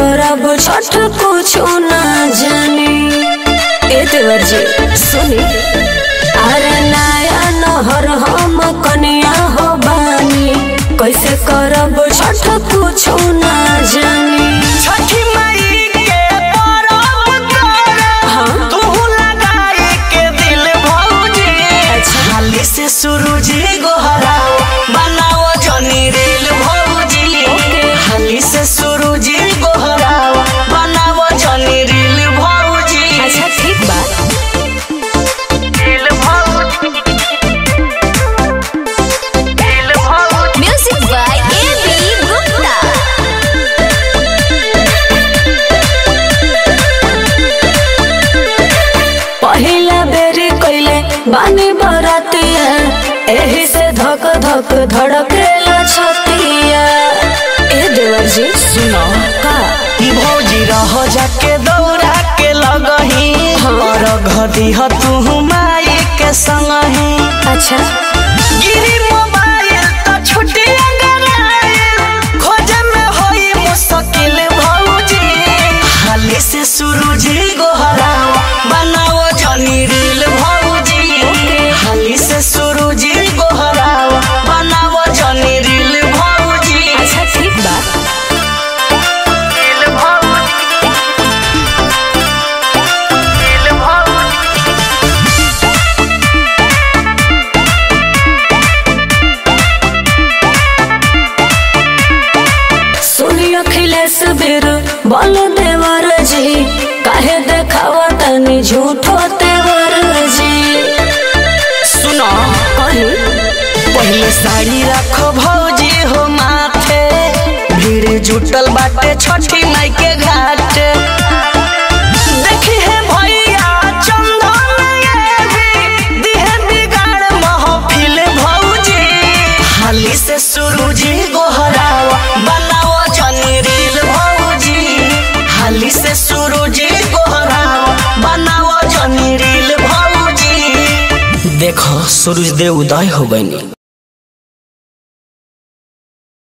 करब छठ कुछ ना जानी ए देवर जी सुनी अरे नया नहर हम कनिया हो बानी कैसे करब छठ कुछ ना जानी छठी माई के परब करे तू लगाई के दिल भौजी हाली से सूरज गोहराओ बनाओ जनी रेल भौजी हाली से सूरज गोहराओ बनाओ जनी रेल भौजी अच्छा ठीक बा रेल भौजी रेल भौजी Music by A.B. Gupta. पहिला बेरी कैले बानी बरातिया एही से धक धक धड़केला छतिया ए देवर जी सुनो का ई भौजी रह जाके दौड़ा के लगही और घदी ह तू माई के संगही अच्छा गिरी मोबाइल तो छुटी गराइल खोजे में होई मुश्किल भौजी हाली से सूरज गोहराओ बनाओ जनी रील भौजी हाली से सूरज गोहराओ बनाओ जनी रील भौजी अच्छा ठीक बा रील भौजी रील भौजी सुनी अखिलेश बीर बोल देवर जी काहे देखावा तनी झूठो तेवर जी सुनो कही पहले साड़ी रखो भौजी हो माथे भीड़ जुटल बाटे छठी माई के घाट देखी है भैया चंदन ये भी दिहे बिगाड़ महफिल भौजी हाली से सूरजी गोहराओ बनाओ जनी रील भौजी हाली से सूरजी गोहराओ बनाओ जनी रील भौजी देखो सूरज देव उदय हो गई